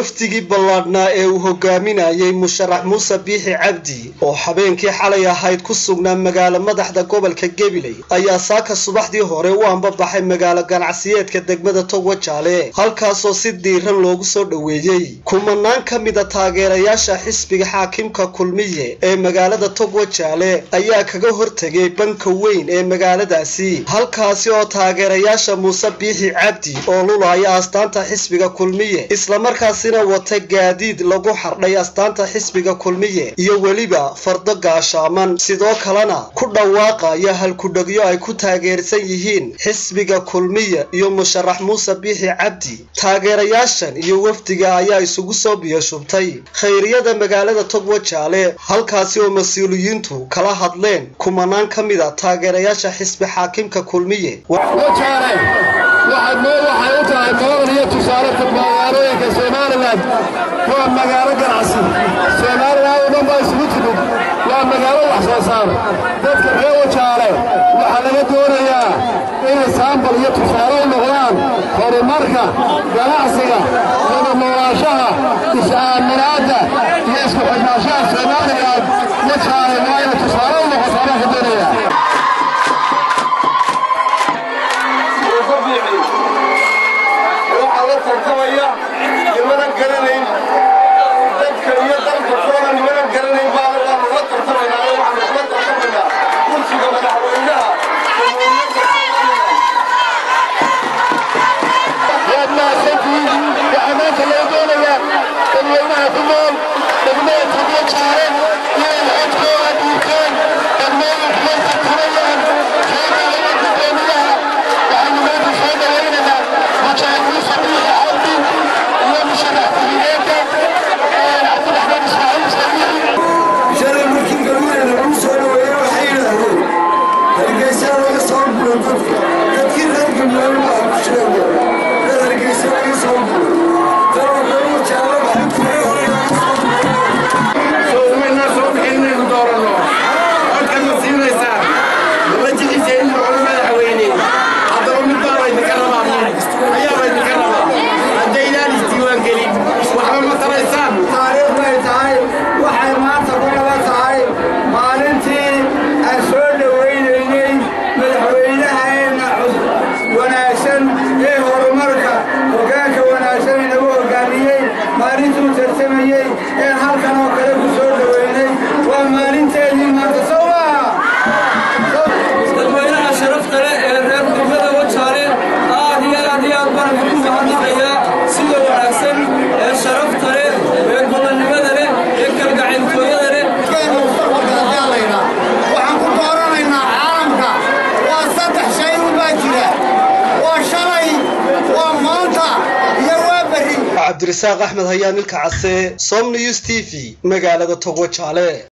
wafdigii ballaadhnaa ee uu hogaaminayay musharax muuse biixi cabdi oo habeenkii xalay ahayd ku sugnaa magaalo madaxda gobolka gabiley ayaa saaka subaxdii hore u ambabaxay magaalo ganacsiyeedka degmada togwajaale halkaasoo si diiran loogu soo dhoweeyey kumanaan ka mida taageerayaasha xisbiga xaakimka kulmiye ee magaalada togwajaale ayaa kaga hortegay banka weyn ee magaaladaasi halkaasi oo taageerayaasha muuse biixi cabdi oo lulaya astaanta xisbiga kulmiye islamarkaasina wata gaadiid lagu xardhay astaanta xisbiga kulmiye iyo weliba fardo gaashaaman sidoo kalena ku dhawaaqaya halkudhegyo ay ku taageersan yihiin xisbiga kulmiye iyo musharax muuse biixi cabdi taageerayaashan iyo wafdiga ayaa isugu soo biyashubtay khayriyada magaalada togwajaale halkaasi oo mas-uuliyiintu kala hadleen kumanaan ka mid a taageerayaasha xisbi xaakimka kulmiye waxaad meel waxay u tahay madan iyo tusaale magaalooyinka somalilan waa magaalo ganacsi somalilan oo dhan baa isugu timid waa magaalo wax soo saar dadka reer wajaale waxaa laga doonayaa inay saambal iyo tusaale u noqdaan horumarka ganacsiga wada noolaanshaha is-aaminaadda iyo isku xidhnaanshaha somalilan wajaale waa inay tusaale u noqotaa baan ka doonayaa waxaa la tartamaya nimanan garanayn dadka iyo dalka toona nimanan garanayn baana waa lagula tartamaynaa oo waxaanu kula tartamaynaa kursiga madaxweynaha waad mahadsantihiin waxaa maanta loo doonayaa dadweynaha ku nool degmada togyo jaale inay codkooda dhiibteen degmooyinku way tartamayaan keegaalada gudoomiyaha waxaynu maanta soo dhawaynaynaa mujaahid muuse biixi cabdi iyo musharax ku-xigeenka cabdiraxmaan ismaaciil sabiixi shalay markii galuuna lagu soo dhaweeyey waxay yidhaahdeen hargeysa laga soo guro dadka dadkii reer galmudug baa ku sheego reer hargeysa laga soo guro tanoo galu jaalla waxay ku soomaynaa soo bixin inaynu dooranno codka ma siinaysaa ma jecisa in noqdo madaxweyne haddaba mid baa laydinka rabaa ayaa laydinka rabaa haddaydaan isdiiwaan gelin waxba ma taraysaan taariikh bay tahay waxay maanta ku nala tahay maalintii aan soo dhowaynaynay madaxweynaheenna wanaagsan ee horumarka hoggaanka wanaagsan inagu hoggaamiyey maalintuu tartamayey ee halkan oo kale ku soo dhowaynay waa maalinteedii maanta soo maaha dadweynaha sharafta leh ee reer degmada wajaale aad iyo aad iyo aad baan ugu mahadnaqayaa sida wanaagsan ee sharafta leh ee gobonnimada leh ee kalgacayltooyada leh waxaan ku dooranaynaa caalamka waa saddex shay unbaa jira waa shalay waa maanta iyo waa berri cabdirasaaq axmed hayaan ilka case som news t v magaalada togwajaale